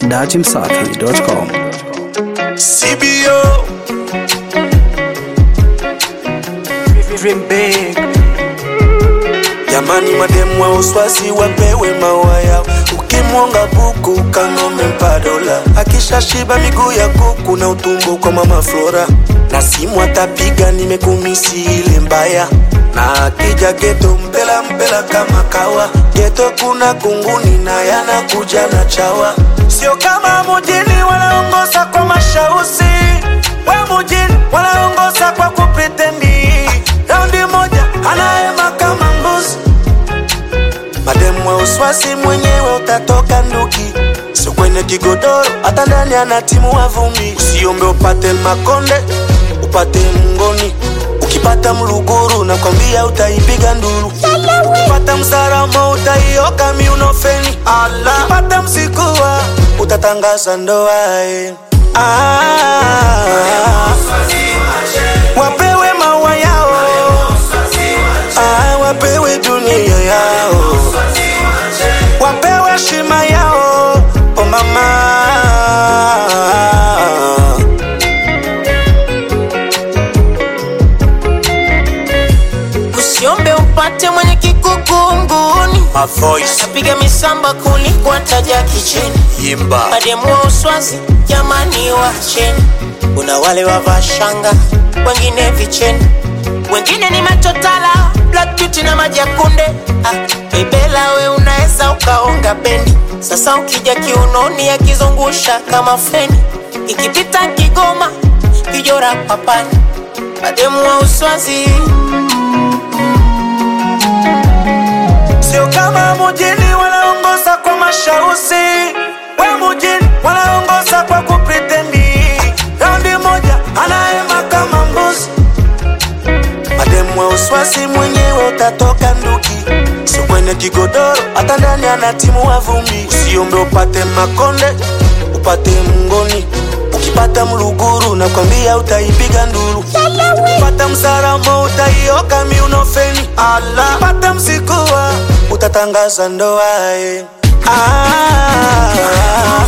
dachimsafi.com. CBO Dream big. Jamani, mademu wa uswazi wapewe maua yao. Ukimwonga buku kanome mpa dola, akishashiba miguu ya kuku na utumbo kwa mama Flora, na simu atapiga nimekumisi ile mbaya na akija geto mpela mpela kama kawa geto kuna kunguni na yanakuja na chawa sio kama mujini wanaongoza kwa mashausi we mujini wanaongoza kwa kupritendi raundi moja anaema kama mbuzi mademu wa uswasi mwenyewe utatoka nduki sio kwenye kigodoro hata ndani ana timu wa vumbi usiombe upate makonde upate mngoni ukipata mluguru nakwambia utaipiga nduru ukipata msaramo utaioka miunofeni ukipata msikuwa utatangaza ndoa eh. ah, wapewe maua yao ah, wapewe dunia yao wapewe shima yao oh mama usiombe upate mwenye kikukunguni My voice napiga misamba kuliko taja kicheni imba mademu wa uswazi jamani wacheni kuna wale wavaa shanga wengine vicheni wengine ni machotala black beauty na maji ya kunde ah, bebela we unaweza ukaonga bendi sasa ukija kiunoni akizungusha kama feni ikipita kigoma kijora papani mademu wa uswazi sio kama mujini wanaongoza kwa mashausi we mujini wanaongoza kwa kupritendi raundi moja anaema kama mbuzi mademu wa uswasi mwenyewe utatoka nduki sio kwenye kigodoro hata ndani ana timu wa vumbi usiombe upate makonde upate mngoni ukipata mluguru nakwambia utaipiga nduru ukipata msaramo utaioka miunofeni ukipata msikuwa utatangaza ndoa eh. ah,